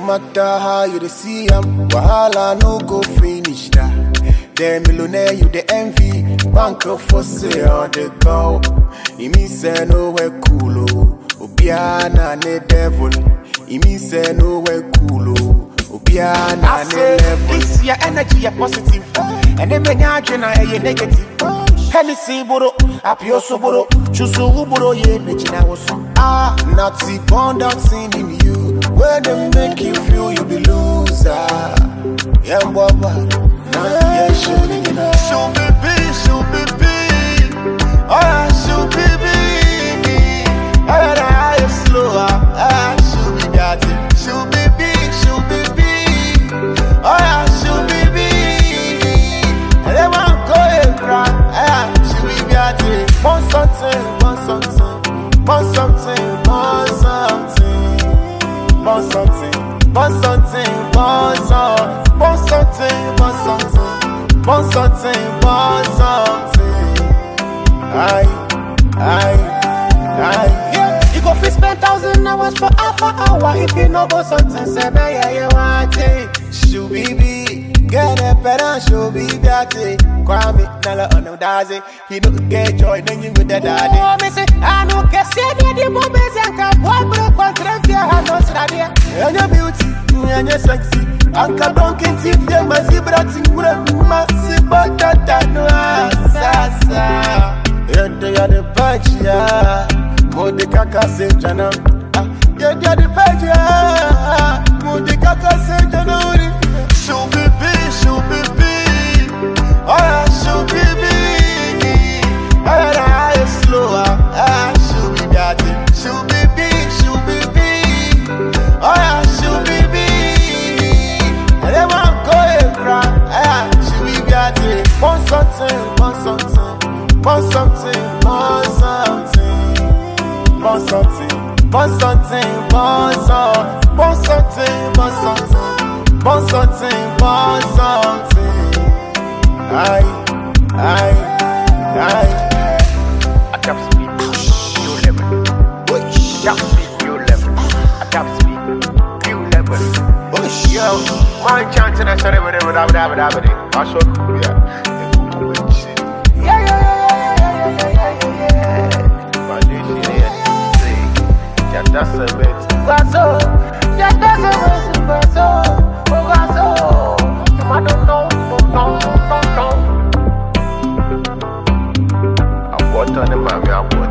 matter how you dey see am, wahala no go finish that. The millionaire you the envy, bank for sale the go. It mean say nowhere cool oh. Obiana ne devil. It mean say nowhere cool oh. Obiana I ne say level. this your energy a positive, and then when you na a negative. Hennessy boro, apioso boro, chusu boro ye nechina woso. Ah, Nazi born dancing in you. Where they make you feel you be loser. Yeah, baba. Nazi yeah, show you know. Show baby, show baby, oh yeah, show baby. Oh yeah, nah, you slower, ah, show me that, show baby, show baby, oh yeah, show baby. And then one go and cry, ah, show me that, Want something, want something, want something, want something, want something, want something, want something, want something, want something, want something, want something. Aye, aye, aye. yeah. You go fit spend thousand hours for half an hour if you know about something, say me yeah you want it. Shoe BB, get a better shoe BB at it. Kwame, Nala on the daze. He no get joy, then you with the daddy. Oh, me say, I no can see the the bombes and can boy break one trend here, I know so that yeah. And your beauty, and your sexy. Anka donkin tip, yeah, my zebra ting, massive, but that I know, sasa. Yeah, they are the patch, yeah. Modi kaka se jana. Ah, Yeah, they are the patch, yeah. Modi kaka se jana. Show baby, show baby, oh yeah, show baby. Oh yeah, nah, you slower, ah, show me that, show baby, show baby, oh yeah, show baby. And then one go and cry, ah, show me that. Want something, want something, want something, want something, want something, want something, want something, want something, want something, want something, want something. Aye, aye, aye. at top speed, new level. Top speed, new level. At top speed, new level. Yo, my chanting, I said, whatever, whatever, whatever, whatever. I saw, yeah. Yeah, yeah, yeah, yeah, yeah, yeah, yeah, yeah. My new shit is sick. Yeah, that's a bit. Gaso, ya te se ve sin beso, oh gaso, I don't know, no, no, no, no. I bought on the mommy, I bought